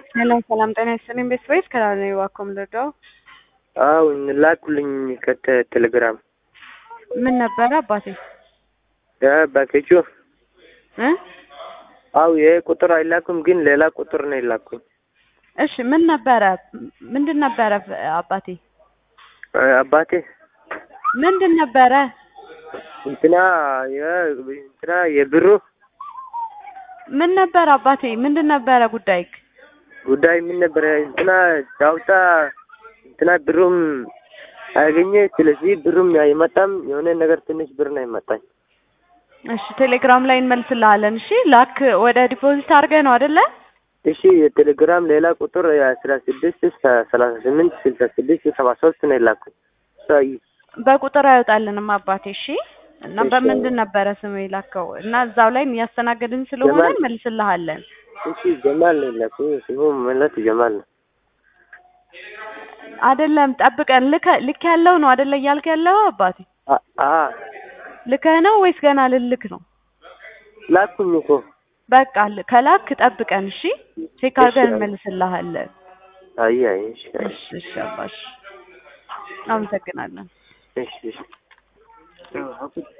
ሄሎ ሰላም ጤና ይስጥልኝ ቤተሰቦች ከላል ነው እባክዎ የምንረዳው? አዎ ላኩልኝ ከቴሌግራም ምን ነበረ አባቴ ባኬቹ እ አው ይሄ ቁጥር አይላኩም ግን ሌላ ቁጥር ነው የላኩኝ። እሺ ምን ነበረ ምንድን ነበረ አባቴ አባቴ ምንድን ነበረ እንትና የ እንትና የብሩ ምን ነበረ አባቴ ምንድን ነበረ ጉዳይ ጉዳይ ምን ነበረ? እንትና ዳውጣ እንትና ብሩም አገኘ። ስለዚህ ብሩም አይመጣም። የሆነ ነገር ትንሽ ብር ነው ይመጣኝ። እሺ ቴሌግራም ላይ እንመልስልሃለን። እሺ ላክ ወደ ዲፖዚት አድርገህ ነው አይደለ? እሺ የቴሌግራም ሌላ ቁጥር የአስራ ስድስት ሰላሳ ስምንት ስልሳ ስድስት ሰባ ሶስት ነው የላኩኝ። በቁጥር አይወጣልንም አባቴ። እሺ እና እሺ። በምንድን ነበረ ስም የላከው? እና እዛው ላይ እያስተናገድን ስለሆነ ጀማል። እንመልስልሃለን። እሺ ጀማል ነው የላኩኝ። ስሙ ማለት ጀማል ነው። አይደለም ጠብቀን ልከ ልክ ያለው ነው አይደለ እያልክ ያለው አባቴ? አ- አ ልከህ ነው ወይስ ገና ልልክ ነው? ላኩኝ እኮ በቃ ል- ከላክ ጠብቀን እሺ፣ ቼክ አድርገን እሺ። እንመልስልሃለን። አይ አይ እሺ እሺ እሺ አባሽ አመሰግናለን። እሺ እሺ